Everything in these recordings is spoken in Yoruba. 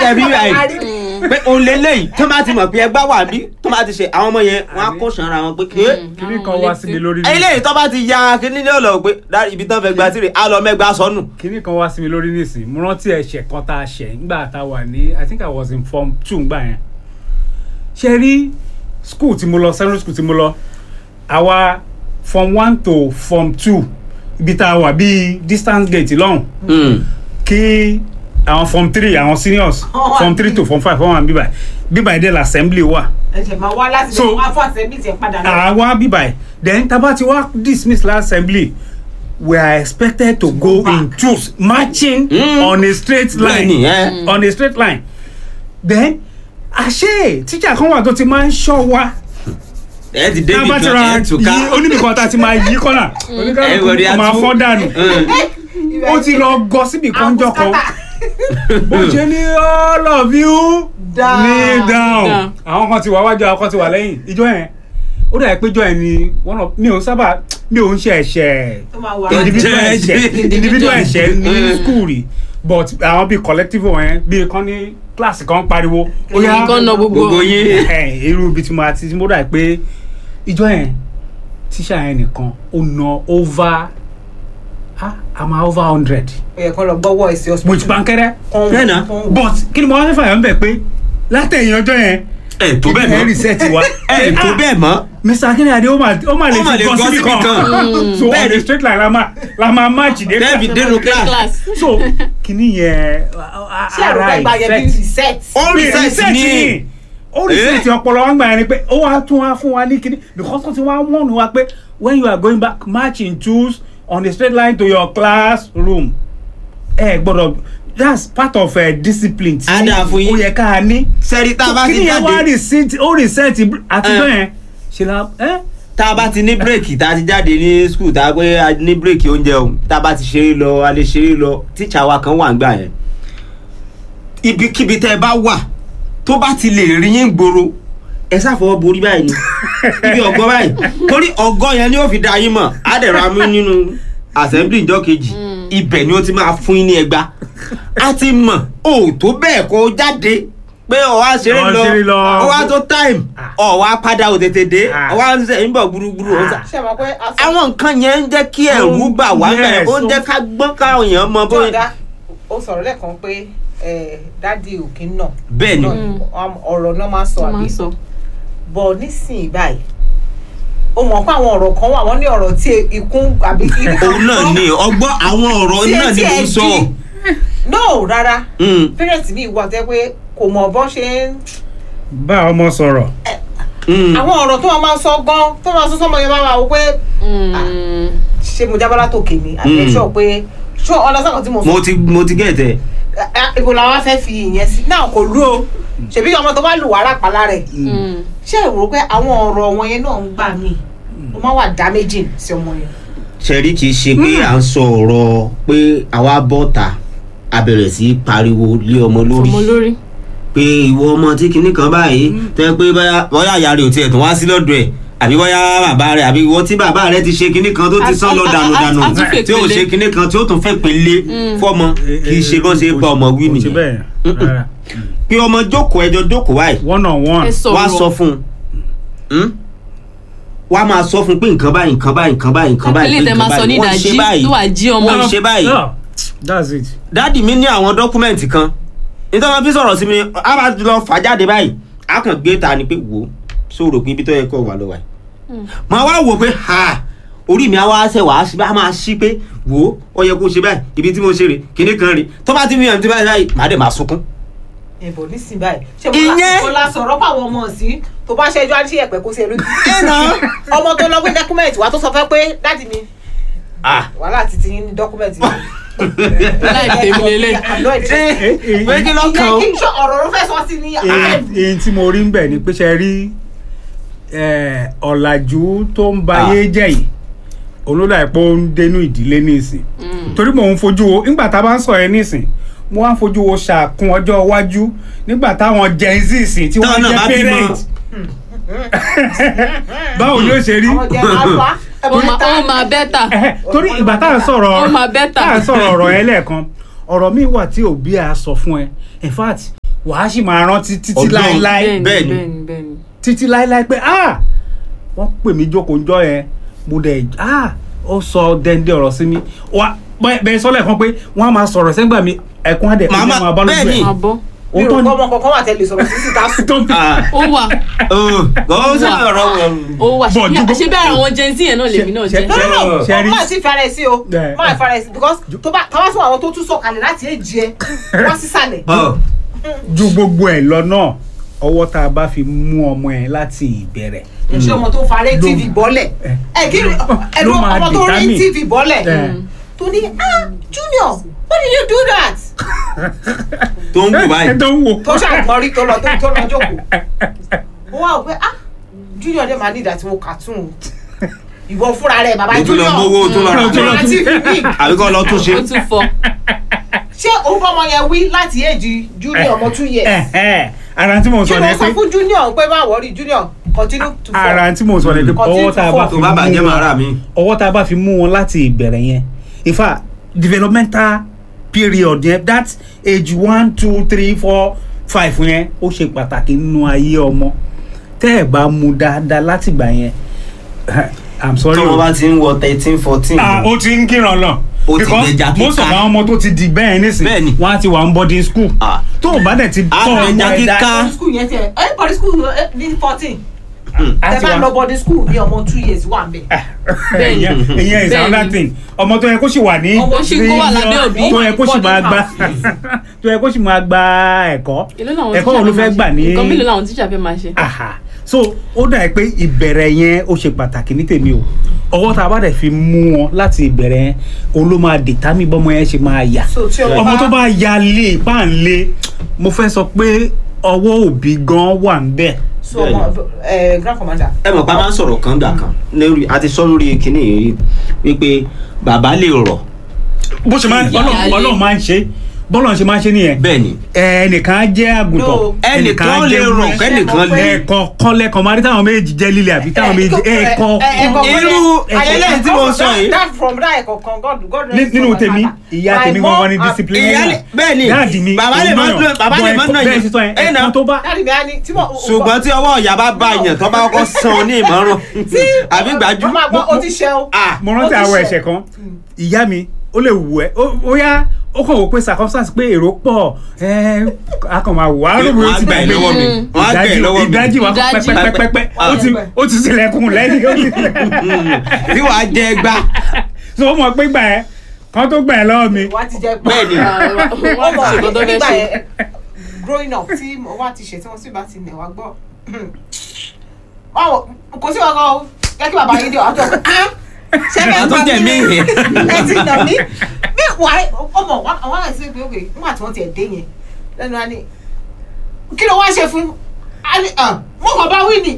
ṣẹ́bí báyìí pé òun lélẹ́yìí tó bá ti mọ̀ pé ẹgbẹ́ wà bí tó bá ti ṣe àwọn ọmọ yẹn wọ́n á kó sanra wọn pé ké kíní kan wá sí mi lórí ní eléyìí tó bá ti ya kíní ní ọ̀lọ́ pé dárí ibi tán fẹ́ gba tirè á lọ mẹ́gbàá sọnù. kíní kan wá sí mi lórí nísìn mo rántí ẹ̀ṣẹ̀ kan tá a ṣẹ̀ nígbà tá a wà ní i think i was in form two ngbà yẹn ṣe rí school tí mo lọ secondary school tí mo lọ àwa form one to form two ibi tá a wà bíi distance gate lọ́hùn kí àwọn form three àwọn seniors Wọ́n wà form three to form five wọ́n wà bíbà bíbà ìdẹ́ la assembly wà ẹ̀jẹ̀ máa wá láti So- lè wá fún àṣẹ bíi tiẹ̀ padà lọ. àwa bíbà ẹ̀ then taba ti wá dismiss last assembly we are expected to go back. in twos marching Mm. on a straight Bẹ́ẹ̀ni, line ẹ́. on a straight line then àṣé tíjà kan wà tó ti máa ń ṣọ́ wa ẹ ti débi tábà ti kan ra ẹ tún ká. yí oníbìkan tá a ti máa yí kọ́nà Everybody oníkàlùkù máa á tú. fọ́ dànù ó ti lọ gọ síbi kan jọ kan bó ṣe ní all of you Down. kneel down Down. àwọn kan ti wà wájú àwọn kan ti wà lẹ́yìn ìjọ yẹn ó dà pé ìjọ yẹn ni one of mi ò sábà mi ò ń ṣe ẹ̀ṣẹ̀ tó máa wà individual Ẹ̀jẹ̀, ẹ̀ṣẹ̀ ẹ̀jẹ̀. individual ẹ̀ṣẹ̀ ní Mm. school rí but àwọn bíi collective wọn bíi kan ní kíláàsì kan pariwo ó yá Nǹkan náà gbogbo. gbogbo yín. ẹ irú ibi tí mo àti tí mo dà pé ìjọ yẹn tíṣà yẹn nìkan ó na over ah àmà over hundred ó yẹ kó lọ gbọ́wọ́ ẹ̀sìn mo ti pankẹ́rẹ́ Bẹ́ẹ̀ náà. but kí ni mo wá fẹ́ fàyọ̀ ń bẹ̀ pé látẹ̀yìn ọjọ́ yẹn ẹ tó bẹ́ẹ̀ ẹ mọ́ reset wa ẹ tó bẹ́ẹ̀ mọ́. mr akínade ó máa ó máa lè Ó máa ti lè gọ gọ síbi síbi kan kan. so on Bẹ́ẹ̀ the ni. straight line la máa la máa match dé Bẹ́ẹ̀ fi dénú class. class. so kíní yẹn ṣé àrùn ara ẹgbàá yẹn bí reset. ó Mi reset reset ní. ni ó reset ọpọlọ wa ń gbà yẹn ni pé ó wá tún wá fún wa ní kíní because wọ́n ti wá wọ́n wa pé when you are going back march in twos on a straight line to your classroom ẹ gbọ́dọ̀ that's part of uh, discipline tí Á dáa fún yín. ó yẹ ká ní sẹ́rí tá a bá ti kíní yẹn wá jáde reset ó reset àti Eh. bẹ́ẹ̀ ṣe la ẹ́ tá a bá ti ní bírèkì tá a ti jáde ní skul tá a pé a ní bírèkì oúnjẹ o tá a bá ti ṣeré lọ a lè ṣeré lọ tíṣà wa kan wà ń gbà yẹn ibikíbi tẹ́ ẹ bá wà tó bá ti lè rí yín gbòòrò ẹ ṣàfọwọ́ borí báyìí ni ibi ọgọ́ báyìí torí ọgọ́ yẹn ni ó fi da yín mọ̀ á dẹ̀ ra mú nínú assembly ìjọ kejì ibẹ̀ ni ó ti máa fún yín ní ẹgbàá a ti mọ̀ o tó bẹ́ẹ̀ kó jáde pé ọ̀wá ṣeré Ọ̀wá lọ ṣeré lọ. ọ̀wá tó time ọ̀wá padà ò tètè dé Ah. ọ̀wá ń sẹ̀ ń bọ̀ gbúrúgbúrú ó ń sà ṣé ẹ mọ̀ pé aṣọ àwọn nǹkan yẹn ń jẹ́ kí ẹ̀rù bà wá Yes, bẹ́ẹ̀ ó ń jẹ́ ká gbọ́n káwọn èèyàn mọ bóyá jọ̀dá ó sọ̀rọ̀ lẹ́ẹ̀kan pé dádì òkè náà bẹ́ẹ̀ ni ọ̀rọ̀ náà máa ń sọ tó máa àbí ń sọ. bọ̀ nísìnyí báyìí ó mọ̀ pé àwọn ọ̀rọ̀ kan wà wọ́n ní ọ̀rọ̀ tí ikún àbí òun náà ni ọgbọ́n àwọn ọ̀rọ̀ Tí náà ni etí mo ẹ̀ sọ di. no rárá Mm, parents mi wà tẹ́ pé kò mọ̀ bọ́ ṣe ń bá ọmọ sọ̀rọ̀ mm. àwọn ọ̀rọ̀ tó wọn máa ń sọ gan tó máa ń sọ sọmọ yẹn máa wà wò pé Mm. ṣé mo jábọ́ látòkè ni àbí Mm. ṣọ́ pé ṣọ́ ọlọ́sàn tí mo sọ mo ti mo ti gẹ̀ẹ́tẹ̀ Ah, ibo la wá fẹ́ fi ìyẹn sí náà kò lú o ṣèbí ọmọ tó bá lù wàrà pàlà rẹ̀ Mm. ṣé ẹ rò pé àwọn ọ̀rọ̀ wọn yẹn náà ń gbà mí ó máa wà damaging sí ọmọ yẹn. ṣẹ̀rí kì í ṣe pé à ń sọ ọ̀rọ̀ pé àwa bọ́ta a bẹ̀rẹ̀ sí í pariwo lé ọmọ lórí ọmọ lórí. pé ìwọ ọmọ tí kinní kan báyìí tẹ́ pé bóyá bóyá ìyá rẹ̀ ò tiẹ̀ tún wá sí lọ́dọ̀ ẹ̀ àbí bóyá bàbá rẹ̀ àbí ìwọ tí bàbá rẹ̀ ti ṣe kinní kan tó ti sán lọ A- a- dànù a- dànù a tún fẹ́ tí ò pele. ṣe kinní kan tí ó tún fẹ́ pélé fọmọ kì í ṣe bọ́n ṣe bá ọmọ wí Kò ṣe nìyẹn bẹ́ẹ̀ rárá. pé ọmọ jókòó ẹjọ́ jókòó báyìí one on one ẹ sọ̀rọ̀ wá sọ fún un wá máa sọ fún un pé nǹkan báyìí nǹkan báyìí nǹkan báyìí nǹkan báyìí ilé pé tẹ nǹkan máa sọ ní báyìí wọ́n ṣe ìdájí báyìí tó wà jí ọmọ wọ́n ṣe báyìí Yeah, that's it dáàdì mi ní àwọn dọ́kúmẹ̀ntì kan nítorí wọn fi sọ̀rọ̀ sí mi a bá lọ fà jáde báyìí a kàn gbé ta ni pé wò ó sóòrò pé ibi tó yẹ kó wà lọ wà yìí mo wá wò pé ha orí mi á wá ṣe wàá sí á máa ṣí pé wò ó ó yẹ kó ṣe báyìí ibi tí mo ṣe rè kíní kan rè tó bá ti mi hàn tí báyìí báyìí màá dẹ̀ máa sunkún. ẹ̀bùn nísìnyí báyìí ṣé Ìyẹn- mo la sọ̀rọ̀ pa àwọn ọmọ sí tó bá ṣẹjọ́ á ṣe ẹ̀pẹ̀ kó ṣe lójú. ẹnà ọmọ tó lọ gbé dọ́kúmẹ̀ntì wa tó sọ fẹ́ pé dáàdì mi ah wàhálà ti ti yín ní dọ́kúmẹ̀ntì mi. láì tèmi lélẹ̀. àná ìdí. pé kí lọ́kàn ìyẹn ó kí n ṣe ọ̀rọ̀ ló fẹ́ sọ sí ní èyí tí mo rí ń bẹ̀ ni pé ṣe rí eh, ọ̀làjú tó ń ba Ah. ayé jẹ́ yìí olódà ẹ̀pọ̀ ń dénú ìdílé nísìn torí mò ń fojú wo nígbà tá a bá ń sọ yẹn nísìn mo wá ń fojú wo ṣàkún ọjọ́ iwájú nígbà táwọn gen z sìn tí wọ́n Táwọn náà bá jẹ́ bímọ. parent báwo ni ó ṣe rí àwọn jẹ alfa. ó máa ó máa bẹ́tà. Ẹhẹ́, torí ìgbà tá à ń sọ̀rọ̀ Ó máa better. tá à ń sọ̀rọ̀ ọ̀rọ̀ yẹn lẹ́ẹ̀kan ọ̀rọ̀ mi wà tí òbí a sọ fún ẹ in fact wàá sì máa rántí títí Ọlọ́run. láéláé bẹ́ẹ̀ bẹ́ẹ̀ni ni. bẹ́ẹ̀ni bẹ́ẹ̀ni. títí láéláé pé ah wọ́n pè mí jókòó njọ́ yẹn mo dẹ̀ ah ó sọ dẹ́ndé ọ̀rọ̀ sí mi wá bẹ́ẹ̀ bẹ́ẹ̀ sọ́lẹ̀ kan pé wọ́n á máa sọ̀rọ̀ sẹ́gbà mi ẹ̀kún á dẹ̀ Màmá, ẹ̀jẹ̀ máa bọ́ lójú bẹ́ẹ̀ ni. ẹ̀ máa bọ́. mi ò òótọ́ kọ́ ni ọmọ kankan wà tẹ́lẹ̀ sọ̀rọ̀ títí tá a sùn. tó ń Ah, ó wà oh, ó sọ̀rọ̀ ọ̀rọ̀ wọn. ó wà Bọ̀, ṣe dúró- ṣe bí ara àwọn gen z yẹn náà lèmi náà ṣe- jẹ. no no no Ṣe rí- ọmọ àti ìfarẹ sí o Yeah. má ìfarẹ sí because tó bá táwa sọ àwọn tó tún sọ̀kalẹ̀ láti èjì ẹ wá sísàlẹ̀. Ọ̀, ju gbogbo ẹ̀ lọ náà ọwọ́ tá a bá fi mú ọmọ ẹ̀ láti ìbẹ̀rẹ̀ ṣé ọmọ tó farẹ́ tv bọ́lẹ̀ ẹ kí ni ẹnu ló máa ọmọ tó rí determine. tv bọ́lẹ̀ Eh. tó ní ah junior why did you do that tó ń wò báyìí. ẹ tó ń wò tó ṣàgbọ́n rí tó lọ tó tó lọ jókòó mo wá wò pé ah junior dẹ̀ máa ní ìdá tí mo kà tún o ìwọ fúnra rẹ̀ bàbá Mo tún lọ junior mówó tó lọ rà Tó lọ ọmọ tún- tv big àbí kọ́ lọ tún ṣe. ó tún fọ. ṣé òun bọ́mọ yẹn wí láti èjì junior ọmọ two years ẹ ẹ ara tí mo kí sọ ló ni sọ pé fún junior pé má wọrí junior continue to fall ara tí mo sọ ni pé Continue ọwọ́ tá a to bá fall. fi tó bá bàjẹ́ mú màá rà wọn mí. ọwọ́ tá a bá fi mú wọn láti ìbẹ̀rẹ̀ yẹn in fact developmental period yẹn that age one two three four five yẹn ó ṣe pàtàkì nínú ayé ọmọ tẹ́ ẹ̀ bá mú dáadáa látìgbà yẹn i'm sorry tọ́mọ o bá ti ń wọ thirteen fourteen. ah ó ti ń kíran lọ Ó ti because gbẹja kíká. most of àwọn ọmọ tó ti di bẹ́ẹ̀ nísìn Bẹ́ẹ̀ ni. wọ́n á ti wà ń boarding school Ah. tó o bá dẹ̀ ti Á tọ́ ọmọ gbẹja ẹ̀ dá kíká. school yẹn tiẹ̀ ẹ body school ẹ ní fourteen á tẹ ti bá wà lọ body school ní ọmọ two years wà ń bẹ̀. Bẹ́ẹ̀ni. ìyẹn ìyẹn is Bẹ́ẹ̀ni. another thing ọmọ tó yẹ kó sì wà ní Ọmọ sì kó wà lábẹ́ òbí. tó yẹ kó sì Boarding máa gba house. tó yẹ kó sì máa gba ẹ̀kọ́ èló làwọn ẹ̀kọ́ wo ló fẹ́ gbà ní nǹkan mélòó làwọn tíṣà fẹ́ máa ṣe. aha so ó dà pé ìbẹ̀rẹ̀ yẹn ó ṣe pàtàkì ní tèmi o ọwọ́ tá a bá dẹ̀ fi mú wọn láti ìbẹ̀rẹ̀ yẹn òun ló máa dètámì bọ́mọ yẹn ṣe máa yà so tí ọmọ ọmọ bá tó bá ya lé páànlé mo fẹ́ sọ pé ọwọ́ òbí gan wà ń bẹ̀ so ọmọ ẹ grand commander. ẹ mọ̀ pé a máa ń sọ̀rọ̀ kan gbà kan lórí a ti sọ lórí kinní yìí rí wípé bàbá lè rọ̀ bó ṣe máa Ìyá Ọlọ́run lé. Ọlọ́run máa ń ṣe bọ́lọ̀ ṣe máa ń ṣe nìyẹn bẹ́ẹ̀ ni ẹnìkan á jẹ́ àgùntàn No. ẹnìkan lè rọ̀ ewúrẹ́. kẹ́nìkan lè. ẹ̀ẹ̀kan kan lẹ́ẹ̀kan máa rí táwọn méjì jẹ́ líle àbí táwọn méjì ẹ̀ẹ̀kan Irú ayẹyẹ tí mo sọ yìí. that from that ẹ̀kọ́ kan god god Ní- nínú tèmi ìyá tèmi gangan ní discipline ìyá lè bẹ́ẹ̀ ni dáàdì mi bàbá lè má òun náà bàbá lè má bọ̀ nà ẹ̀kọ́- bẹ́ẹ̀ yẹn sísọ yẹn ẹ̀ nà ẹ̀ẹ̀kan tó bá dáàdi mi á ní tí mo. ṣùgbọ́n tí ọwọ́ ìyá bá bá yàn tó bá kọ́kọ́ san ọ ní ìmọ̀ràn àbí gbàjú. mo máa gbọ́ o ti ṣe o. Ah, mo rántí Ó ti àwọn ṣe. ẹ̀ṣẹ̀ kan ìyá mi ó lè wù ẹ́ ó- ó yá ó kàn wò pé circumstance pé èrò pọ̀ ẹ̀ a kàn máa wò á rò wọ́n ó á ti gbà ẹ́ gbàgbé lọ́wọ́ mi wọ́n á gbà ẹ́ ìdájí lọ́wọ́ mi ìdájí wa kọ́ Ìdájí. pẹ́pẹ́pẹ́pẹ́ ó ti ó ti sílẹ̀kùn lẹ́yìn ó ti bí wàá jẹ gbá so ó mọ̀ pé gbà ẹ́ kan tó gbà ẹ́ lọ́wọ́ mi wá ti jẹ pé. bẹ́ẹ̀ ni wọ́n ti ṣèkọ́ tó fẹ́ nígbà ṣe. yẹn growing up tí mo wá ti ṣe tí wọ́n sì bá ti nẹ̀ wá gbọ́. báwo kò sí ọkọ o jẹ́ kí bàbá yín dé ọ̀hún tó kọ́ ṣé Bàbá tó jẹ̀ mí yẹn. ẹ ti nà mí bí wà á ọmọ wà á láì sí pé òkè nígbà tí wọ́n ti ẹ̀ dé yẹn lẹ́nu wa ni kí ló wá ṣe fún a ní ah, mo kàn bá wí ni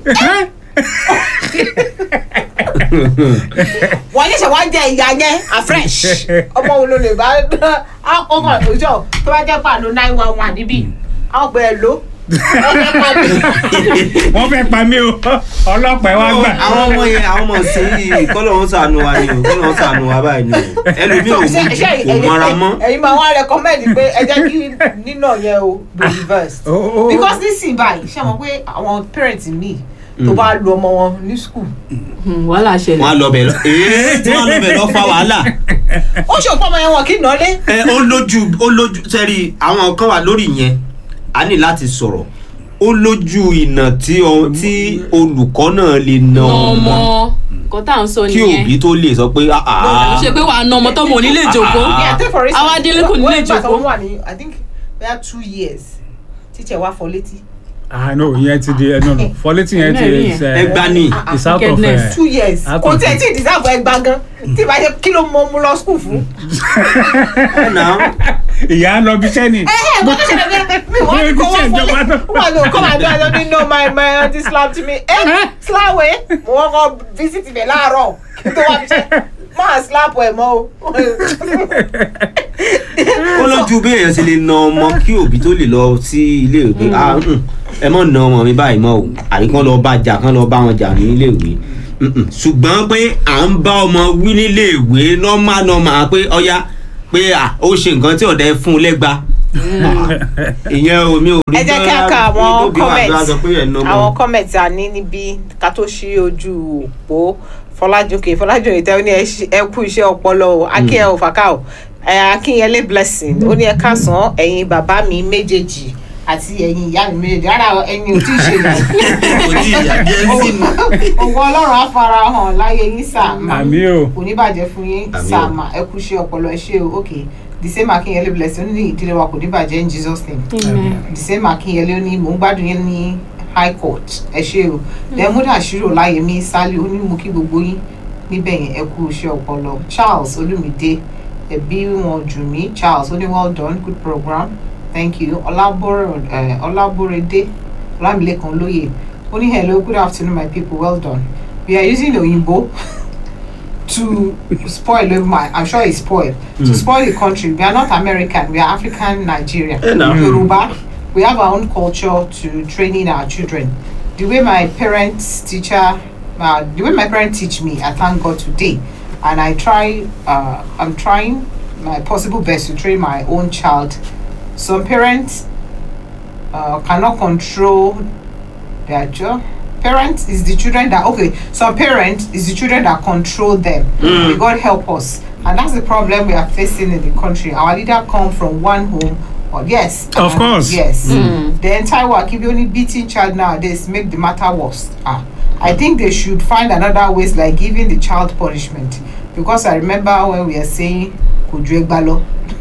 wọ́n yẹ̀ṣẹ̀ wá jẹ ìyá yẹn afresh ọmọ wo ló lè bá ọkọ òjò tó bá jẹ́ pàánù nine one one níbí àwọn ọgbẹ́ ẹ̀ ló ọgbẹ́ pàánù. wọ́n fẹ́ pa mí o ọlọ́pàá ẹ wá gbà àwọn ọmọ yẹn àwọn ọmọ sí yìí kọ́lọ̀ ń sànù wa ni o kọ́lọ̀ ń sànù wa báyìí ni o ẹlòmíì ò ṣe ṣe kò mọ́ra mọ́. ẹ̀yin máa wá recommend pé ẹ jẹ́ kí nínà yẹn o be reversed Ó- ó- ó- because nísìnyí báyìí ṣé mo pé àwọn parents mi tó bá lu ọmọ wọn ní school Hmm, wàhálà wọ́n á ṣẹlẹ̀. lọ bẹ̀ lọ ee tí wọ́n lọ bẹ̀ lọ fa wàhálà. ó ṣòpọ̀ ọmọ yẹn wọn kì í nà lé ẹ ó lójú ó lójú sẹ́rí àwọn kan wà lórí yẹn a ní láti sọ̀rọ̀ ó lójú ìnà tí ọ- tí olùkọ́ náà lè na nà ọmọ ọmọ nǹkan tá à ń sọ kí nìyẹn. òbí tó lè sọ pé ah ó ah ṣe pé wàá nà ọmọ tọ́mọ ò ní lè jókòó. Ah. Yeah, take for instance, Àwa délé kò ní lè when- when jókòó. ìgbà tó wà ní i think bóyá two years teacher wa fọ létí ah no ìyẹn ti di ẹ no no fọlétí yẹn ti Mẹ́rin is yẹn. eh, ẹgbà ni is out of Wickedness. eh, two years Out kò of tí ẹ it. tí ì deserve ẹgbà gan tí ìbá ṣe kí ló mọ mú lọ school fún. ọ̀nà ìyá lọ bí sẹ́ni ẹ ẹ kò tó ṣe lẹ́gbẹ́ mi wọ́n ní kó wọ́n fọlé wọ́n lò kó máa dán lọ nínú my my aunty slap to me ẹ slap ẹ mo wọ́n kọ́ visit ibẹ̀ láàárọ̀ kí n tó wá bí ṣe máa slap ẹ mọ́ o. ó lójú bí èèyàn ṣe lè na ọmọ kí òbí tó lè lọ sí ilé ìwé pé ah mm, ẹ mọ̀ na ọmọ mi báyìí mọ́ o àbí kán lọ bá jà kán lọ bá wọn jà ní ilé ìwé Mm-mm. ṣùgbọ́n pé à ń bá ọmọ wí nílé ìwé nọ́mà nọ́mà pé ọya pé à ó ṣe nǹkan tí ọ̀dà ẹ fún un lẹ́gba ìyẹn o mi ò rí ẹ jẹ́ kí a ka bá- àwọn tó bí wàá comment sọ pé ẹ̀ ń ná àwọn mọ́. comment a ní níbí ká tó ṣí ojú òpó fọlájòkè fọlájòkè tẹ ó ní ẹ ṣí- ẹ kú iṣẹ́ ọpọlọ o akínyẹ ò fàkà o ẹ akínyẹlé blessing ó ní ẹ káàsán ẹ̀yin bàbá mi méjèèjì àti ẹ̀yin ìyá mi méjèèjì rárá ẹ̀yin ò tí ì ṣe yàrá kò tí ì yà jẹ́ sí mi. òwò ọlọ́run á fara hàn láyé yín sàmà àmì o kò ní bàjẹ́ fún yín Àmín o. sàmà ẹ kú iṣẹ́ ọpọlọ ẹ ṣe o ok the same akínyẹlé blessing ó ní ìdílé wa kò ní bàjẹ́ in jesus name Amen. the same akínyẹlé ó ní mò ń gbádùn yín ní high court ẹ ṣe o lẹ́múdà ṣírò láyẹmí sálí ó ní mú kí gbogbo yín níbẹ̀ yẹn ẹ kú iṣẹ́ ọpọlọ charles olùmídé ẹbí wọn jù mí charles ó ní well done good program thank you ọlábọ̀rọ̀ ẹ ọlábọ̀rẹ̀dé ọlámilẹ́kan lóye ó ní hello good afternoon my people well done we are using oyinbo to spoil my i'm sure it's spoil to spoil the country we are not american we are african nigeria Eh, nah. yoruba we have our own culture to training our children the way my parents teacher uh, the way my parents teach me i thank god today and i try uh, i'm trying my possible best to train my own child some parents uh, cannot control their job parents is the children that okay some parents is the children that control them may god help us and that's the problem we are facing in the country our leader come from one home or yes Of um, course. yes the entire wakibi only beating child nowadays make the matter worse ah i think they should find another ways like giving the child punishment because i remember when we are saying kojú ẹgbà lọ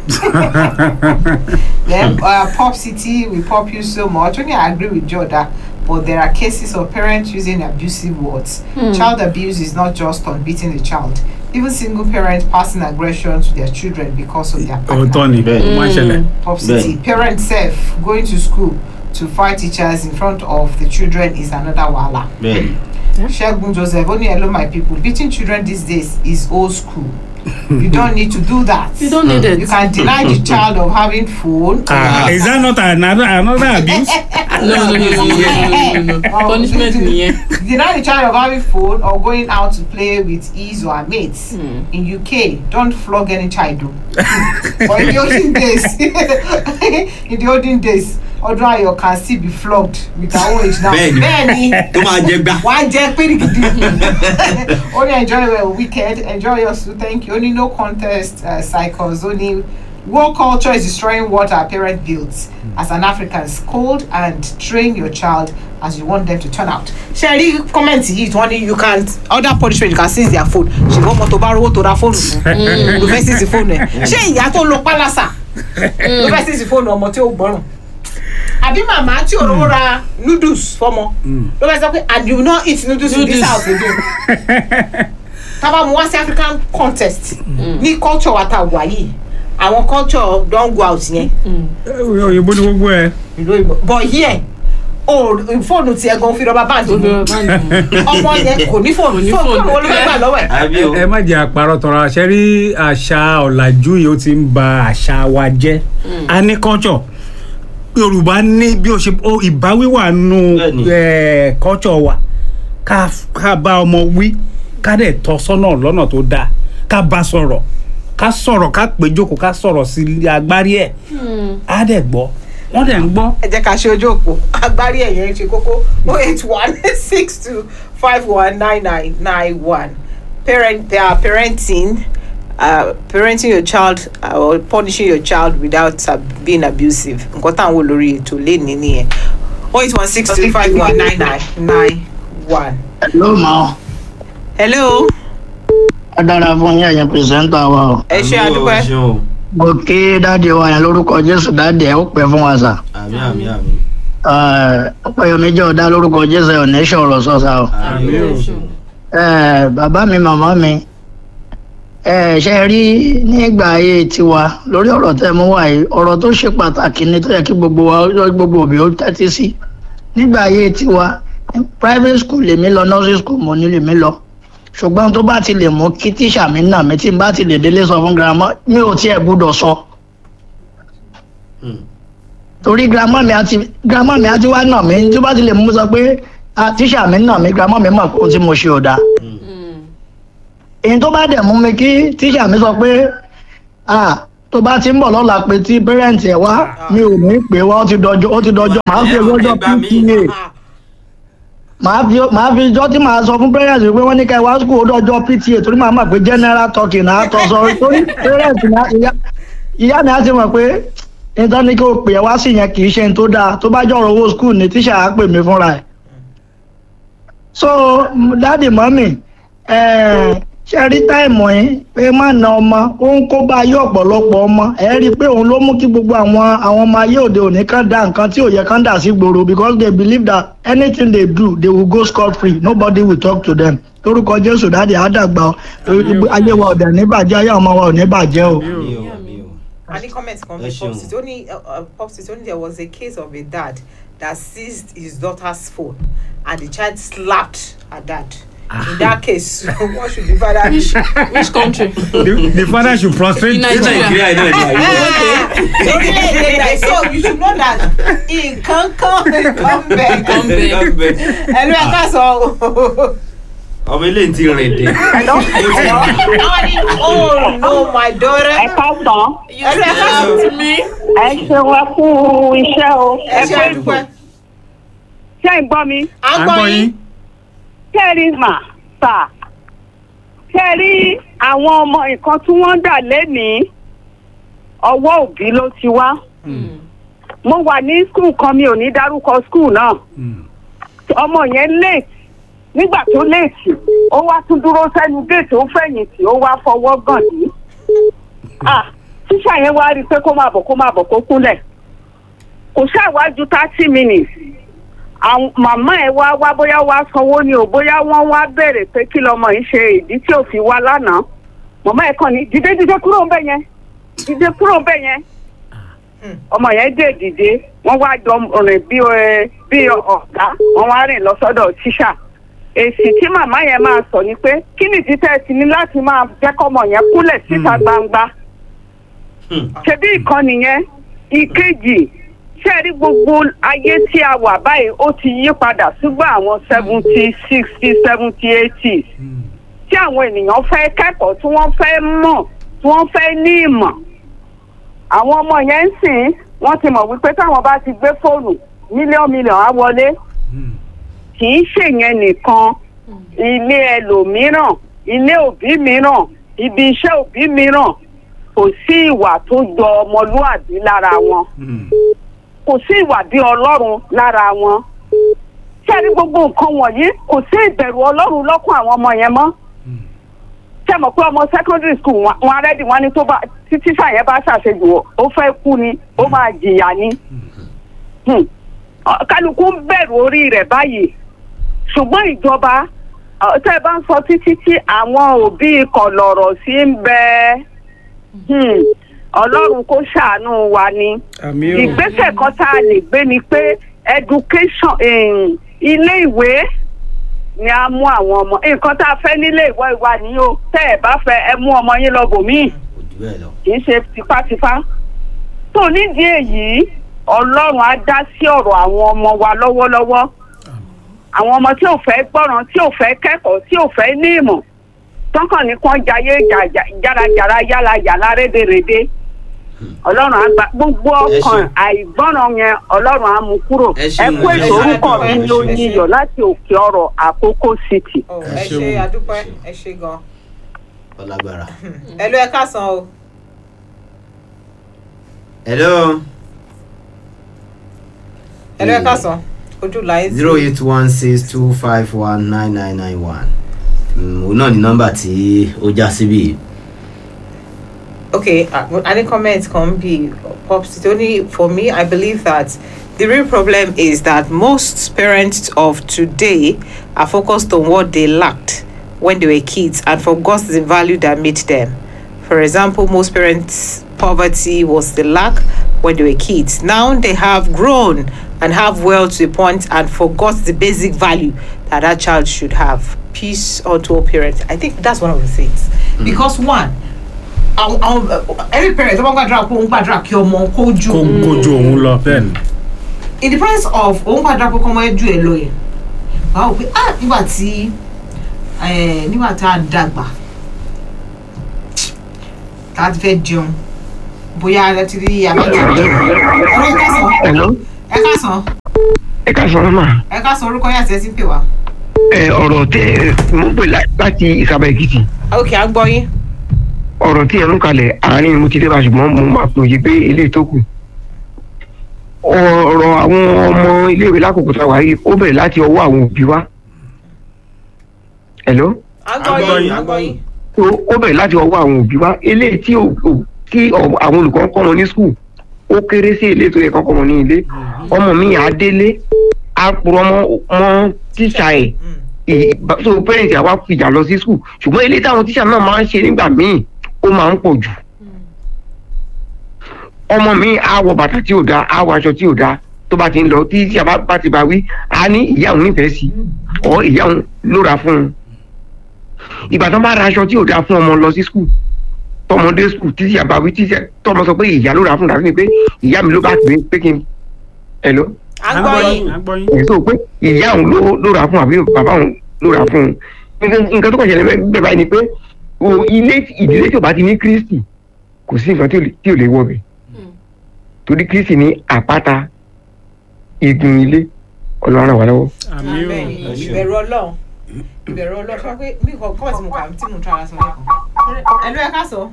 then uh, pop city we pop you so much only i agree with jordan but there are cases of parents using abusive words child abuse is not just on beating the child even single parents passing aggression to their children because of their partner òótọ́ ni Bẹ́ẹ̀ ni. ó máa ń ṣẹlẹ̀ pop city parents sef going to school to fight teachers in front of the children is another wahala bẹ́ẹ̀ni segun joseph only hello my people beating children these days is old school you don't need to do that You don't need it. you can deny the child of having phone ah is that not another another abuse No, no, no, no, no, no, no, no, no. Punishment nìyẹn. deny the child of having phone or going out to play with his or her mates in uk don't flog any child o but in the olden days in the olden days ọdún ayọ̀ can still be flogged with her own age now Bẹ́ẹ̀ni. bẹ́ẹ̀ni tó máa jẹ gbá. wà á jẹ́ périgidi only enjoy your weekend enjoy your school thank you only no contest uh, cycles only war culture is destroying what our parents built as an african scold and train your child as you want them to turn out. ṣe rí kọ́mẹ̀ntì yìí tí wọ́n ní you can order punishment you can seize their phone ṣùgbọ́n ọmọ tó bá rówó tó ra fóònù fún ló fẹ́ seize fóònù ẹ̀ ṣé ìyá tó lo pálásà ló fẹ́ seize fóònù ọmọ tí ó gbọ́ràn àbí màmá tí ò rówó ra noodles fọmọ ló fẹ́ sọ pé and you no eat noodles in this Noodles. house again tábà mu wá sí african contest ní culture wa ta wà yìí àwọn culture don go out yẹn òyìnbó ni gbogbo ẹ ìlú òyìnbó but here o fóònù tiẹ̀ gan fi rọba báńdì mu ọmọ yẹn kò ní fóònù Kò ní fóònù fóònù. wo ló fẹ́ gbà lọ́wọ́ ẹ̀. àbí o ẹ má jẹ́ àparọ́ tọrọ àṣẹ rí àṣà ọ̀làjú yìí ó ti ń ba àṣà wa jẹ́ a ní culture yorùbá ní bí o ṣe ó ìbáwí wà nù Bẹ́ẹ̀ni. eh, culture wa ká ká bá ọmọ wí ká dẹ̀ tọ́ sọ́nà lọ́nà tó dáa ká bá sọ̀rọ̀ ká sọ̀rọ̀ ká pè jókòó ká sọ̀rọ̀ sí agbárí ẹ̀ á dẹ̀ gbọ́ wọ́n dẹ̀ ń gbọ́ ẹ jẹ́ ká ṣe ojú òpó agbárí ẹ̀yẹ ṣe kókó oh eight one six two five one nine nine nine one parent they are parenting uh, parenting your child uh, or punishing your child without uh, being abusive nǹkan táwọn wò lórí ètò lénìí nìyẹn oh eight one six two five one nine nine nine one. ló mọ hello ọ dára fún yín ẹ̀yin pìrìsẹ́ńtà wa o ẹ ṣe Àmì o, àdúpẹ́ ẹ ṣeun o. mo kí dáàdi wa yẹn lórúkọ jésù dáàdi ẹ ó pẹ́ fún wa sà àmì àmì àmì ọpẹ́yọmí jẹ́ ọ̀dá lórúkọ jésù ẹ̀ ò ní ṣọ̀rọ̀ sọ́sà o àmì o. Eh, bàbá mi màmá mi eh, ṣe rí nígbà ayé tiwa lórí ọ̀rọ̀ tẹ́ mú wá yìí ọ̀rọ̀ tó ṣe pàtàkì ni tó yẹ kí gbogbo wa gbogbo òbí ó tẹ́tí sí nígbà ayé tiwa private school lèmi lọ nursery school mo ní lèmi lọ ṣùgbọ́n tó bá ti lè mú kí tíṣà mi nà mí tí n bá ti lè délé sọ fún girama mi ò tiẹ̀ gbúdọ̀ sọ Hmm. torí girama mi àti girama mi àti wá nà mí tó bá ti lè mú sọ pé "Ah, tíṣà mi nà mí girama mi mọ̀ pé ohun tí mo ṣe ò dáa èyí tó bá dẹ̀ mú mi kí tíṣà mi sọ pé ah tó bá ti ń bọ̀ lọ́la pé tí pẹ́rẹ́ǹtì ẹ̀ wá mi ò ní pè wá ó ti dọjọ́ ó ti dọjọ́ màá fi ọjọ́ Ẹgbàá mi. pta màá fi màá fi ijọ́ tí màá sọ fún pẹ́rẹ́ǹtì pé wọ́n ní ká ẹ wá skul ó dọjọ́ pta torí màá mọ̀ pé general talking náà tọ́ sọ torí pẹ́rẹ́ǹtì náà ìyá ìyá mi á ti mọ̀ pé nítorí ní kí o pè ẹ́ wá sí yẹn kì í ṣe ní tó dáa tó bá jọ̀rọ̀ owó skul ní tíṣà á pè mí fúnra ẹ̀ so dáàdì mọ́mì ṣe rí táìmù yín pé má na ọmọ ó ń kó bá ayé ọ̀pọ̀lọpọ̀ ọmọ ẹ rí i pé òun ló mú kí gbogbo àwọn àwọn ọmọ ayé òde òní kan dá nǹkan tí ò yẹ kán dà sí gbòòrò because they believe that anything they do they will go scot free nobody will talk to them lórúkọ jésù dáàdì àdàgbà ọ ayé wa ọ̀dẹ̀ ní bàjẹ́ ayé àwọn ọmọ wa ò ní bàjẹ́ o. mi ò mi ò. Any comment from Ẹ the ṣeun. Popsy? Only uh, uh, Popsy, only there was a case of a dad that seized his daughter's phone and the child slapped her dad. In that case, what should the father do? Which which country? the, the father should prostrate In ní Nigeria. nàìjíríà náà ni àyè. Orílẹ̀-èdè Nàìjíríà. So you should know that nǹkan kan nǹkan bẹ̀. Nǹkan bẹ̀. Ẹnu ẹ̀ ká sọ o. ọmọ ilé ti rìn dé. Hello? Hello? Àwọn ní oh no my daughter. Ẹ káàsán. Ẹnu ẹ̀ ká sọ. To me, Ẹ ṣeun ẹ kú iṣẹ́ o. Ẹ ṣe àdúpẹ́. Ṣé ń gbọ́ mi? À ń à ń gbọ́ gbọ́ yín. yín Ṣé ẹ rí mà sà? Ṣé ẹ rí àwọn ọmọ nǹkan tí wọ́n ń dà lénìí? Ọwọ́ òbí ló ti wá. Mo wà ní skul kan mi ò ní dárúkọ skul náà. Mm. Ọmọ yẹn late. Nígbà tó late, ó wá tún dúró sẹ́nu géètì ó fẹ̀yìntì ó wá fọwọ́ gàn ní. Ah, tíṣà yẹn wá rí i pé kó máa bọ̀ kó máa bọ̀ kó kúnlẹ̀. kò ṣàwájú thirty minutes àwọn màmá ẹ wá wá bóyá wá sanwó ni o bóyá wọ́n wá béèrè pé kí lọmọ yìí ṣe ìdí tí ò fi wá lánàá màmá ẹ kàn ní dìde dìde kúrò ń bẹ̀ yẹn dìde kúrò ń bẹ̀ yẹn ọmọ yẹn dé dìde wọ́n wá jọ rìn bí ẹ bí ọ̀gá wọ́n wá rìn lọ sọ́dọ̀ tíṣà èsì tí màmá yẹn máa sọ ni pé kí nìdí tẹ́ ẹ ti ní láti máa jẹ́ kọ́mọ yẹn kúnlẹ̀ síta gbangba ṣebí ìkànnì yẹn ìkejì ṣe rí gbogbo ayé tí a wà báyìí ó ti yí padà sígbà àwọn seventy sixty seventy eighty tí àwọn ènìyàn fẹ́ kẹ́kọ̀ọ́ tí wọ́n fẹ́ mọ̀ tí wọ́n fẹ́ ní ìmọ̀ àwọn ọmọ yẹn ń sìn wọ́n ti mọ̀ wípé táwọn bá ti gbé fóònù mílíọ̀nù mílíọ̀nù á wọlé kì í ṣèyẹn nìkan ilé ẹlòmíràn ilé òbí mìíràn ibi iṣẹ́ òbí mìíràn kò sí ìwà tó jọ ọmọlúàbí lára wọn Mm. kò sí ìwà bí ọlọ́run lára wọn ṣé ní gbogbo nǹkan wọ̀nyí kò sí ìbẹ̀rù ọlọ́run lọ́kàn àwọn ọmọ yẹn mọ́ ṣé mọ̀ pé ọmọ secondary school wọn- wọn arẹ́dì wọn ni tó bá tí tíṣà yẹn bá ṣàṣejù ó- ó fẹ́ kú ni ó máa jìyà ni Hmm. Ọ- kálukú ń bẹ̀rù orí rẹ̀ báyìí ṣùgbọ́n ìjọba ọ, tẹ́ ẹ bá ń sọ títí tí àwọn òbí kọ̀lọ̀rọ̀ sí ń bẹ Hmm. ọlọ́run kó ṣàánú wa ni àmì o ìgbésẹ̀ kan tá a lè gbé ni pé education em, ilé ìwé ni a mú àwọn ọmọ nǹkan tá a fẹ́ nílé ìwé ìwà ni o tẹ́ ẹ̀ bá fẹ́ ẹ mú ọmọ yín lọ bòmíì kò jù bẹ́ẹ̀ lọ. kì í ṣe tipátipá tó nídìí èyí ọlọ́run á dá sí ọ̀rọ̀ àwọn ọmọ wa lọ́wọ́lọ́wọ́ àwọn ọmọ tí ò fẹ́ gbọ́ràn tí ò fẹ́ kẹ́kọ̀ọ́ tí ò fẹ́ ní ìmọ̀ tọ́kàn ní kán jayé jà- járajàra yálà yàrá rédèrèdè ọlọ́run á gba gbogbo Ẹ ọkàn ṣeun. àìgbọ́ràn yẹn ọlọ́run á mú kúrò Ẹ ẹ ṣeun, kú ẹ ètò ṣeun. orúkọ mi Ẹ ní ṣeun. oyin iyọ̀ láti òkè ọ̀rọ̀ àkókò city. Oh, Ẹ ẹ ṣe ṣeun. àdúpẹ́ ẹ ṣe gan. ọlágbára. ẹ ló ẹ káàsán o. hello ẹ ló ẹ káàsán ojú láyé sí. zero eight one six two five one nine nine nine one òun náà ni nọ́mbà tí ó já síbí yìí. okay uh, any comment can be pops only for me i believe that the real problem is that most parents of today are focused on what they lacked when they were kids and forgot the value that made them for example most parents poverty was the lack when they were kids now they have grown and have wealth to a point and forgot the basic value that that child should have peace unto all parents i think that's one of the things because one àwọn àwọn every parent tó bá ń gbàdúrà pé òun gbàdúrà kí ọmọ kó ju kó kó ju òun lọ bẹ́ẹ̀ ni in the presence of òun gbàdúrà pé kọ́mọ ẹ ju ẹ lọ yẹn wàá wò pé ah nígbà tí eh, nígbà tá a dàgbà tá a ti fẹ́ jẹun bóyá ẹ ti rí àbájá ọ̀rọ̀ ẹ kásán Hello. ẹ kásán ẹ ká sọ̀rọ̀ mà. ẹ kásán orúkọ yín àti ẹ ti ń pè wá. ẹ ọ̀rọ̀ tẹ mo ń pè lá- láti ìsàbà èkìtì ok à ń gbọ́ yín. ọ̀rọ̀ tí ẹ ń kalẹ̀ àárín mo ti dé bá ṣùgbọ́n mo máa pòye pé ilé tó kù. ọ̀rọ̀ àwọn ọmọ iléèwé lákòókò tá a wà yìí ó bẹ̀rẹ̀ láti ọwọ́ àwọn òbí wa. Hello. à ń gbọ́ yín à ń gbọ́ yín. ó ó bẹ̀rẹ̀ láti ọwọ́ àwọn òbí wa eléyìí tí ò- ò- tí ọ- àwọn olùkọ́ ń kọ́ wọn ní skul ó kéré sí ilé tó yẹ kọ́ kọ́ wọn ní ilé ọmọ mi á délé á purọ́ mọ́ mọ́ tíṣà ẹ̀ ì- bá- so parents àwa fìjà lọ sí skul ṣùgbọ́n ilé táwọn tíṣà náà máa ń ṣe nígbà míì ó máa ń pọ̀ jù ọmọ mi á wọ bàtà tí ò dáa á wọ aṣọ tí ò dáa tó bá ti ń lọ tí tíṣà bá bá ti bá wí á ní ìyá òun nífẹ̀ẹ́ sí ọ ìyá òun ló ra fún un ìgbà tó bá ra aṣọ tí ò dáa fún ọmọ lọ sí skul tọmọdé skul títí àbáwí títí tọmọ sọ pé ìyá ló ra fún dàbí ni pé ìyá mi ló bá pè é pé kí n ẹ lọ à ń gbọ́ yín. à ń gbọ́ yín. èyí tó pé ìyá òun ló ló ra fún àbí bàbá òun ló ra fún un nǹkan nǹkan tó kàn ṣẹlẹ̀ bẹ́ẹ̀ bẹ́ẹ̀ báyìí ni pé o ilé ìdílé tí ò bá ti ní kristi kò sí nǹkan tí ò lè- tí ò lè wọ bẹ̀ torí kristi ní àpáta igun ilé ọlọ́run ràn wá lọ́wọ́. àmì ò Bẹ́ẹ̀ni, ìbẹ̀rù ọlọ́run ìbẹ̀rù ọlọ́run ṣọ́ pé bí nǹkan kọ́ tí mo kà tí mo ń tara sọ lẹ́kọ̀ọ́. ẹ̀lú ẹ̀ ká sọ.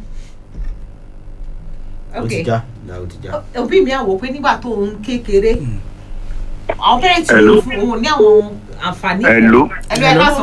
ó ok ti já ìyá ó ti já. òbí mi àwò pé nígbà tó ń kékeré àwọn pẹ́rẹ́ǹtì Hello. ló fún òun ní àwọn àǹfààní. Hello. ẹ̀lú ẹ̀ ká sọ.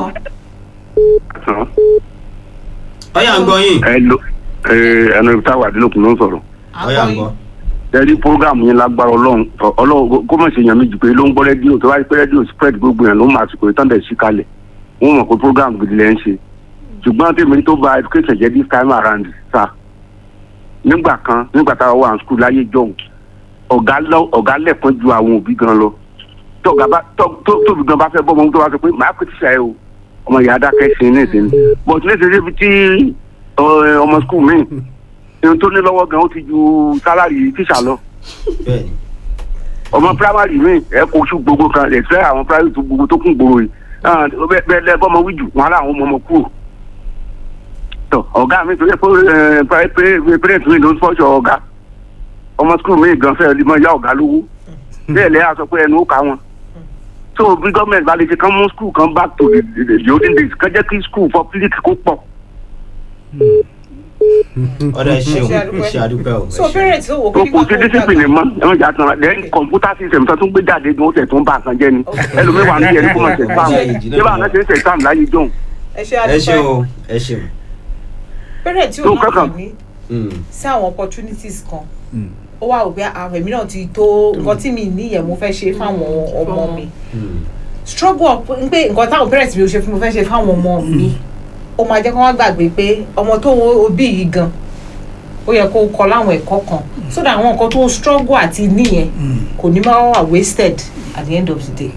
ọyà ń gbọ́ yín Hello. ẹnu ibi táwa àdínlókun ló ń sọ̀rọ̀ à ń ọyà gbọ́ ń yín. gbọ́. ẹni program yẹn lágbára ọlọ́run ọlọ́run kó mọ̀ sí èèyàn méjì pé ló ń gbọ́ rédíò tó bá rí pé rédíò spread gbogbo yẹn ló ń máa sùkò ìtàn dẹ̀ sí kalẹ̀ wọ́n mọ̀ pé program gidi lẹ́ ń ṣe ṣùgbọ́n tèmi tó ba education jẹ́ this time around sa nígbà kan nígbà táwa wà ní school láyé jọ̀hún ọ̀gá lọ- ọ̀gá lẹ̀kan ju àwọn òbí gan lọ tọ́gá bá tọ́- tó- tóbi gan bá fẹ́ bọ́ ọmọ tó bá sọ pé màá pè tíṣà ẹ o ọmọ ìyá adákẹ́ ṣe ní ìsinmi but ní ìsinmi ibi tí ọ- ọmọ school mi ohun tó ní lọ́wọ́ gan ó ti ju sálárì tíṣà lọ bẹ́ẹ̀ni ọmọ primary mi ẹ kó oṣù gbogbo kan ẹ fẹ́ àwọn primary tó gbogbo tó kún gbòòrò yìí Ah, bẹ́ẹ̀ bẹ́ẹ̀ lẹ́ bọ́mọ wíjù wọn aláwọn ọmọ ọmọ kúrò tọ ọ̀gá mi tó yẹ pé parent mi ló ń fọ́ṣọ ọ̀gá ọmọ school mi gan fẹ́ẹ́ lè mọ ìyá ọ̀gá lówó bẹ́ẹ̀ lẹ́yà sọ pé ẹnu ó kà wọn so bí gọ́ọ̀mẹ̀ntì bá lè ṣe kán mú school kan back to the the the olden days kán jẹ́ kí school public kó pọ̀ ọ̀dọ̀ ẹ ṣeun Ẹ ṣe àdúpẹ́. ṣe àdúpẹ́ o. ẹ so ṣeun. pẹ́rẹ́ǹtì ló wò pé tó nígbà kù tó sí ń discipline dàgbà. mọ́ ẹ má jà tán then computer system tó tún gbé jáde gan ó tẹ̀ tó ń bá nǹkan jẹ́ ni ẹlòmíràn ní ẹni kó mọ̀ ṣe exam ṣé báwọn náà ṣe ń ṣe exam láyé jọ̀hún ẹ ṣe ẹ ṣeun àdúpẹ́ o ẹ ṣeun. pẹ́rẹ́ǹtì ò tó náà kankan. ní Mm. sí àwọn opportunities kan ó wá rò pé àwọn èmi náà ti tó nǹkan tí mi níyẹn mo fẹ́ ṣe fáwọn ọmọ mi Mm. struggle up ń pé nǹkan táwọn parents mi ò ṣe fún mi fẹ́ ṣe fáwọn ọmọ mi ó máa jẹ́ kí wọ́n gbàgbé pé ọmọ tó wo òbí yìí gan ó yẹ kó kọ́ láwọn ẹ̀kọ́ kan so that àwọn nǹkan tó struggle àti níyẹn kò ní máa wà wasted at the end of the day.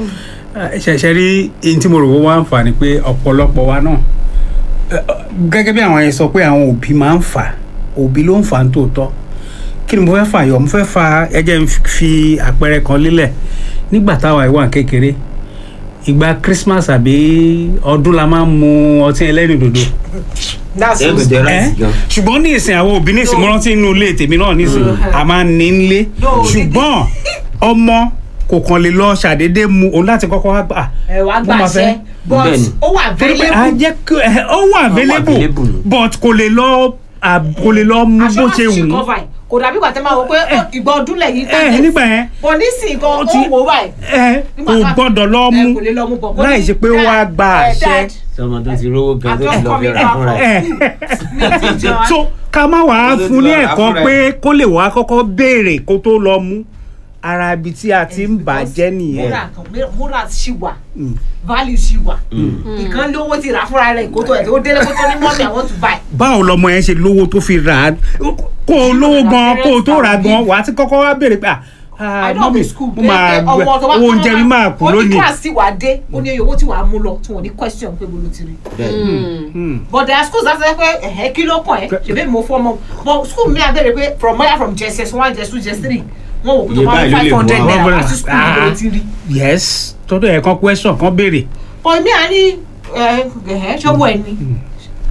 ṣẹ̀ṣẹ̀ rí eyín tí mo rò wọ́n wá ń fà ni pé ọ̀pọ̀lọpọ̀ wa náà ẹ, ọ, gẹ́gẹ́ bí àwọn yẹn sọ pé àwọn òbí máa ń fà òbí ló ń fà ń tòótọ́ kí ni mo fẹ́ fà yọ mo fẹ́ fa ẹ jẹ́ n fi àpẹẹrẹ kan lélẹ̀ nígbà táwa ìwà kékeré ìgbà Christmas àbí ọdún la máa ń mu ọtí ẹlẹ́rìndòdò that's ẹ so gbẹdẹ ẹ ráìsì gan. ṣùgbọ́n ní ìsìn àwọn òbí ní ìsìn mo rántí inú ilé tèmi náà ní ìsìn a máa ń ní nílé No, ṣùgbọ́n ọmọ kò kàn lè lọ ṣàdédé mu òun láti kọ́kọ́ wá gbà ẹ wá mo máa gbàṣẹ fẹ́- but Bẹ́ẹ̀ni. ó wà torí pé a available jẹ́ kí ẹ, ó wà available available. but kò lè lọ à- kò lè lọ mú bó ṣe assurance wù ṣì ú cover ẹ̀ kò dàbí ìgbà tẹ́ máa wọ pé ó, ìgbà ọdún lẹ́yìn ẹ nígbà yẹn bọ̀ nísìnyí gan Ó ó ti- wò ó báyìí ẹ Nígbà kò tá- gbọ́dọ̀ lọ ẹ mú kò lè lọ mú bọ̀ kó láì ní, ṣe pé ó "Dad, wá gba eh, àṣẹ Dad, sọmọ tó ti rówó gan tó ti lọ fi rà fúnra ẹ. ẹ mi ti jẹun." so ká má wàá Ó lè fún ní lọ rà ẹ̀kọ́ fúnra ẹ̀. pé kó lè wá kọ́kọ́ béèrè kó tó lọ mú ara ibi tí a ti ń bàjẹ́ nìyẹn múra kan múra ṣì wà Mm. value ṣì wà ìkan lówó ti rà fúnra rẹ̀ kó tó ẹ̀ tó délé kó tó ní mọ́mí I want to buy. báwo lọmọ yẹn ṣe lówó tó fi rà á kó o lówó gan kó o tó rà á gan wàá ti kọ́kọ́ wá béèrè pé ah I know mọ́mí be school mo máa pé ọmọ tó bá owó oúnjẹ mi máa kú ó ní lónìí. class tí wàá dé ó ní iye owó tí wàá mú lọ tí wọ́n ní question pé bolo ti rí. bẹ́ẹ̀ni. Hmm. but there are schools that say pé ẹ̀hẹ́ kí ló kàn ẹ́ ṣèbí mo fọ́ ọmọ but school mi àbẹ̀rẹ̀ pé from where from JSS one JS two JS three wọ́n wò pé tó Iye bá báyìí ní ló lè five hundred mú wa. naira wá sí school mi bolo ti rí. yes tọ́dọ̀ ẹ̀ kan question kan béèrè but mi à ní ẹ̀hẹ́ ṣọ́wọ́ ẹ̀ ni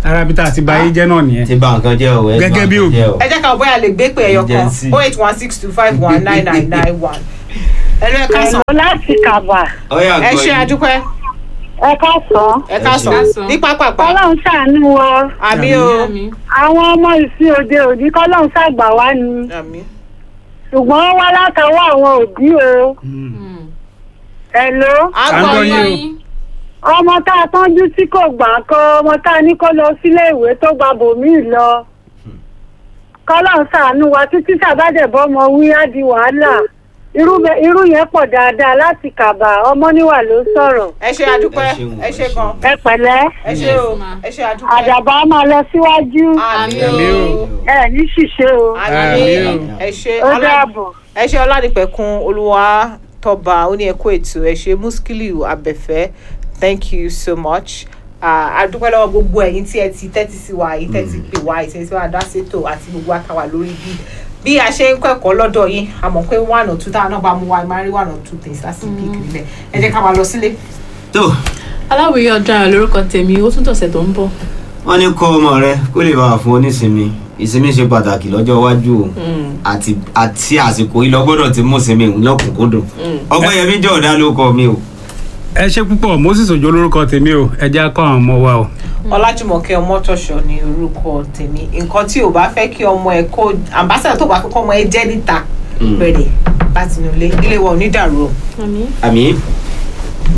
ara bí tá a ti ba ayé jẹ́ náà nìyẹn. ti bà nǹkan jẹ́ o ẹ Gẹ́gẹ́ bà bí nǹkan òbí. jẹ́ o. ẹ jẹ́ ká bóyá lè gbé pé ẹyọ kan Agency. oh eight one six two five one nine nine nine one. ẹ lọ ẹ ká sàn Ẹ̀lọ́ láti kàbà ọyà ẹ gbọ́ ṣe yìí. àdúpẹ́ ẹ ká sàn. ẹ ká Ẹ ṣe. sàn ní pápápá kọ́lọ́hún ṣàánú wa àmì o Àmì. àwọn ọmọ ìsìn òde òní kọ́lọ́hún ṣàgbà wá ni àmì ṣùgbọ́n wọ́n wá látọwọ́ àwọn òbí o. Mm. ẹ̀lọ́ À ń àgbọ̀ gbọ́ yín yín o. ọmọ tá a tọ́jú tí kò gbà kan ọmọ tá a ní kó lọ sílé ìwé tó gba bòmíì lọ kọ́lọ́hún ṣàánú wa títí sàbádẹ́bọ́ ọmọ wí á di wàhálà irú bẹ- irú yẹn pọ̀ dáadáa láti kàbà ọmọ níwà ló sọ̀rọ̀ ẹ ṣe àdúpẹ́ Ẹ ṣeun, ẹ ẹ ṣe ṣeun. gan ẹ pẹ̀lẹ́ ẹ ṣe o ẹ ṣe àdúpẹ́ àdàbà á máa lọ síwájú àmì Àmì o o. ẹ ní ṣìṣe o àmì Àmì o. ẹ ṣe ó ọlá dàbọ̀. ẹ ṣe ọládìpẹ̀kun olúwa tọba ó ní ẹkú ètò ẹ ṣe muskiliu abẹ́fẹ́ thank you so much Ah, a dúpẹ́ lọ́wọ́ gbogbo ẹ̀yin tí ẹ ti tẹ́tí sí wa yìí tẹ́tí pè wá ìtẹ́tí sí wa dá sétò àti gbogbo àtàwà lórí bí bí a ṣe ń kẹ́kọ̀ọ́ lọ́dọ̀ yín a mọ̀ pé one or two táwọn náà bá mú wa ẹ máa rí one or two things láti pick nílẹ̀ ẹ jẹ́ ká máa lọ sílé. tó aláwìyé ọjà lórúkọ tèmi ó tún tọ̀sẹ̀ tó ń bọ̀. wọ́n ní kọ́ ọmọ rẹ kó lè bá wà fún onísinmi ìsinmi ṣe pàtàkì lọ́jọ́ iwájú o àti àti àsìkò yìí lọ gbọ́dọ̀ ti mú sinmi lọ́kùnkúndùn ọgbẹ́yẹmí jẹ́ ọ̀dà ló kọ mi o. ẹ ṣe púpọ̀ moses òjò lórúkọ tèmi o ẹ jẹ́ akọ́ àwọn ọmọ wa o. ọlájúmọ̀kẹ́ ọmọtọ̀ṣọ́ ni orúkọ tèmi nǹkan tí ò bá fẹ́ kí ọmọ ẹ kó ambassador tó bá fẹ́ kọ́ ọmọ ẹ jẹ́ níta Mm. bẹ̀rẹ̀ láti inú ilé ilé wa ò ní dàrú o. àmì. àmì